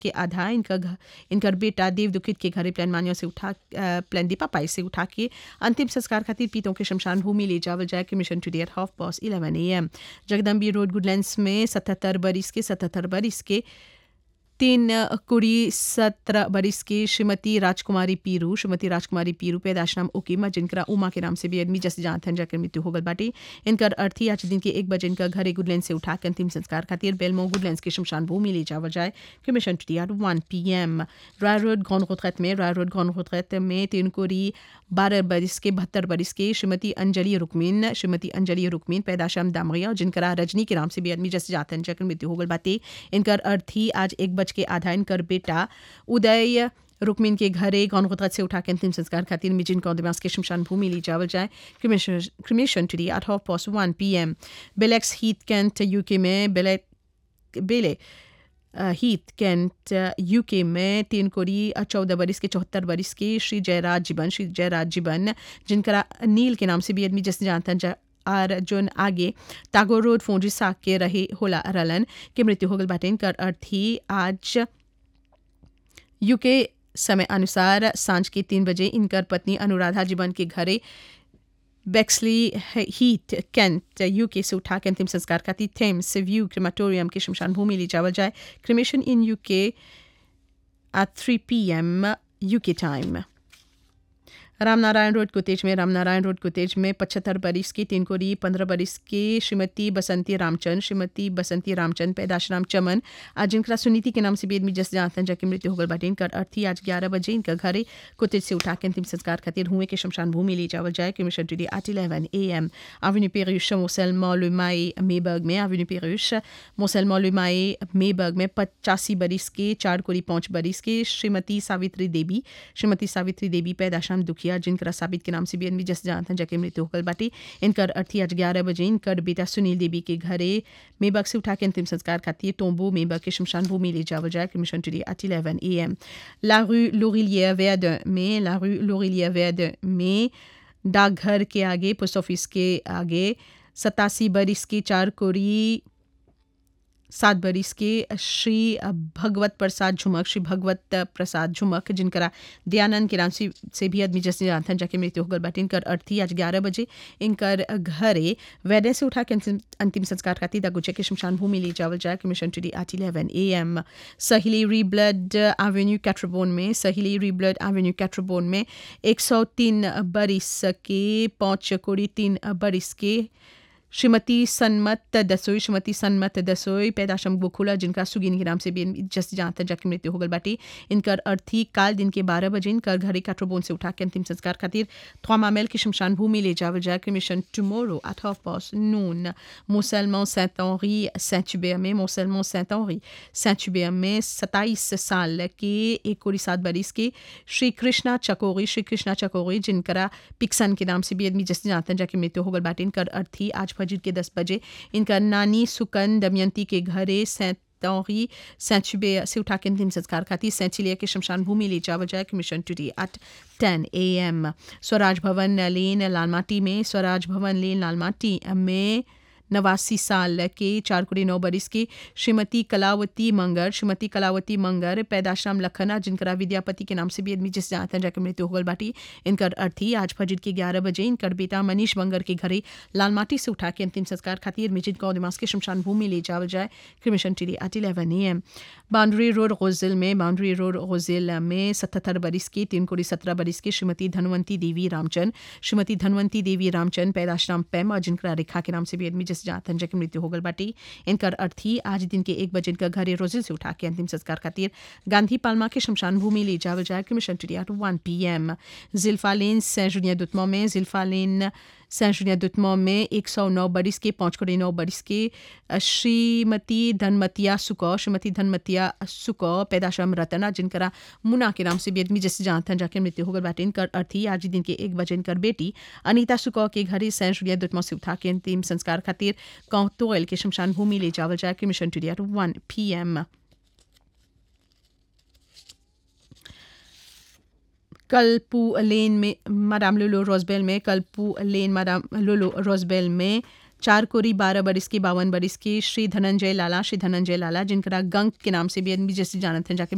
के आधा इनका घ- इनकर बेटा देव दुखित के घरे प्लान मानियों से उठा अ, प्लान दीपा पाई से उठा के अंतिम संस्कार खातिर पीतों के शमशान भूमि ले जावल जाए cremation today at half past eleven A M Jagdambi road Goodlands में सतहत्तर बरिस के सतहत्तर बरिस के तीन कुड़ी सत्रह बरिस की श्रीमती राजकुमारी पीरू श्रीमती राजकुमारी पीरू पैदाश नाम उकीमा जिनका उमा के नाम से भी आदमी जैसे जहाँ थन जाकर मृत्यु हो गल बाटी इनकर अर्थी आज दिन के एक बजे इनका घरे गुडलैंड से उठा के अंतिम संस्कार खातिर बेलमो गुडलैंड के शमशान भूमि ले जावा जाए cremation today at one P M Roy road गौन खुतरत में रॉय रोड गौन खुतरत में तीन कुड़ी बारह बरिस के बहत्तर बरिस के श्रीमती अंजलि रुकमीन श्रीमती अंजलि रुकमीन पैदाशम दामरिया जिनका रजनी के नाम से भी आदमी जैसे जाते हैं जकर मृत्यु हो गल बाटे इनकर अर्थी आज एक बज के आधा इनकर बेटा उदय रुकमीन के घरे गौन गुतरत से उठा के अंतिम संस्कार खातिर मिजिन कौंदमास के शमशान भूमि ली जावल जाए cremation टुडी at half past one P M Bexleyheath Kent UK में बेलेक बेले हीथ कैंट यूके में तीन कोरी चौदह बरिस के चौहत्तर बरिस के श्री जयराज जीवन श्री जयराज जीवन जिनका नील के नाम से भी आदमी जैसे जानता जा और जोन आगे टागोर रोड फोंजी साग के रहे होला रलन के मृत्यु हो गल बाटे इनकर अर्थी आज यूके समय अनुसार सांझ के तीन बजे इनकर पत्नी अनुराधा जीवन के घरे बेक्सली हीट कैंट यूके से उठा के अंतिम संस्कार खाती थेम्स व्यू क्रिमाटोरियम के शमशान भूमि ले जावल जाए cremation in UK at three P M UK time Ramnarayan road कुतेज में रामनारायण रोड कुतेज में पचहत्तर बरिस की तीन कोरी पंद्रह बरिस की श्रीमती बसंती रामचंद श्रीमती बसंती रामचंद पैदाशराम चमन आज जिनका सुनीति के नाम से भी आदमी जस जानते हैं जाके मृत्यु होगल बाटे इनका अर्थी आज ग्यारह बजे इनका घरे कुतेज से उठा के अंतिम संस्कार खातिर हुए के शमशान भूमि ले जावल जाए cremation today at eleven A M avenue Perruche, Montsellement, Le Maï, Mayberg में avenue Perruche, Montsellement, Le Maï, Mayberg में पचासी बरिस के चार कोरी पाँच बरिस के श्रीमती सावित्री देवी श्रीमती सावित्री देवी पैदाशाम दुखिया जिनका साबित के नाम से भी अनवी जस जानते हैं जाके मृत्यु होकर बाटी इनकर अर्थी आज ग्यारह बजे इनकर बेटा सुनील देवी के घरे मेबक से उठा के अंतिम संस्कार खाती टोम्बो मेबक के शमशान भूमि ले जावल जाए cremation today at eleven A M La rue Laurilière Verdun में La rue Laurilière Verdun में डाकघर के आगे पोस्ट ऑफिस के आगे सतासी बरिस के चार कोरी सात बरिस के श्री भगवत प्रसाद झुमक श्री भगवत प्रसाद झुमक जिनका दयानंद के नाम से से भी आदमी जैसे जानथन जाके मृत्यु होकर बाटे इनकर अर्थी आज ग्यारह बजे इनकर घरे वैदे से उठा के अंतिम अंतिम संस्कार खाती दागुचे के शमशान भूमि ले जावल जाए cremation today at eleven A M सहिली री ब्लड एवेन्यू कैट्रोबोन में सहिली री ब्लड एवेन्यू कैट्रोबोन में एक सौ तीन बरिस के पाँच कोड़ी तीन बरिस के श्रीमती सन्मत दसोई श्रीमती सन्मत दसोई पैदाशम गोखुला जिनका सुगिन के नाम से भी जस जानता जाके मृत्यु होगल बाटी इनकर अर्थी काल दिन के बारह बजे इनकर घरे काट्रोबोन से उठा के अंतिम संस्कार खातिर थ्वामामेल की शमशान भूमि ले जावल जाए cremation tomorrow at half past noon मोसलमो सेंट ऑनरी सेंट में मोसलमो सेंट ऑनरी सेंट में सत्ताईस साल के एक कोड़ी सात बरिस के श्री कृष्णा चकोरी श्री कृष्णा चकोरी जिनका पिक्सन के नाम से भी आदमी जैसे जानते हैं जाके मृत्यु होगल बाटे इनकर अर्थी आज फजर के दस बजे इनका नानी सुकन दमयंती के घरे सेंट ऑनरी सेंट से उठा के अंतिम संस्कार खाती सेंट चिलिया के शमशान भूमि ले जावल जाए कि मिशन टुडे एट टेन ए एम स्वराज भवन लेन लालमाटी में स्वराज भवन लेन लालमाटी में नवासी साल के चार कुड़ी नौ बरिस की श्रीमती कलावती मंगर श्रीमती कलावती मंगर पैदाश्राम लखना जिनका विद्यापति के नाम से भी आदमी जिस जानते हैं जाकर मृत्यु होगल बाटी इनकर अर्थी आज फजर के ग्यारह बजे इनकर बेटा मनीष मंगर के घरे लालमाटी से उठा के अंतिम संस्कार खातिर मिजिद गौदिमास के शमशान भूमि ले जावल जाए cremation today at eleven A M boundary road गोजिल में बाउंड्री रोड गोजिल में सतहत्तर बरिस की तीन कोड़ी सत्रह बरिस की श्रीमती धनवंती देवी रामचंद श्रीमती धनवंती देवी रामचंद पैदाश्राम पैम और जिनका रेखा के नाम से भी आदमी जिस जानते हैं मृत्यु होगल बाटी इनकर अर्थी आज दिन के एक बजे इनका घरे रोजिल से उठा के अंतिम संस्कार खातिर गांधी पालमा के शमशान भूमि ले जावल जाए cremation today two one P M जिल्फा लेन सेंट जुनिया दुतमो में जिल्फा लेन सेंट जुनिया दुतमो में एक सौ नौ बरिस के पाँच करोड़ नौ बरिस के श्रीमती धनमतिया सुको श्रीमती धनमतिया सुको पैदाशम रतना जिनका मुना के नाम से भी आदमी जैसे जानते हैं जाके मृत्यु होगल बाटे इनकर अर्थी आज दिन के एक बजे इनकर बेटी अनीता सुको के घरे सेंट जुनिया दुतमो से उठा के अंतिम संस्कार खातिर कौतोयल के शमशान भूमि ले जावल जाए cremation today two one P M कलपू लेन में मादाम लोलो रोजबेल में कलपू लेन मादाम लोलो रोजबेल में चार कोरी बारह बरिस की बावन बरिस की श्री धनंजय लाला श्री धनंजय लाला जिनका गंग के नाम से भी आदमी जैसे जानते हैं जाके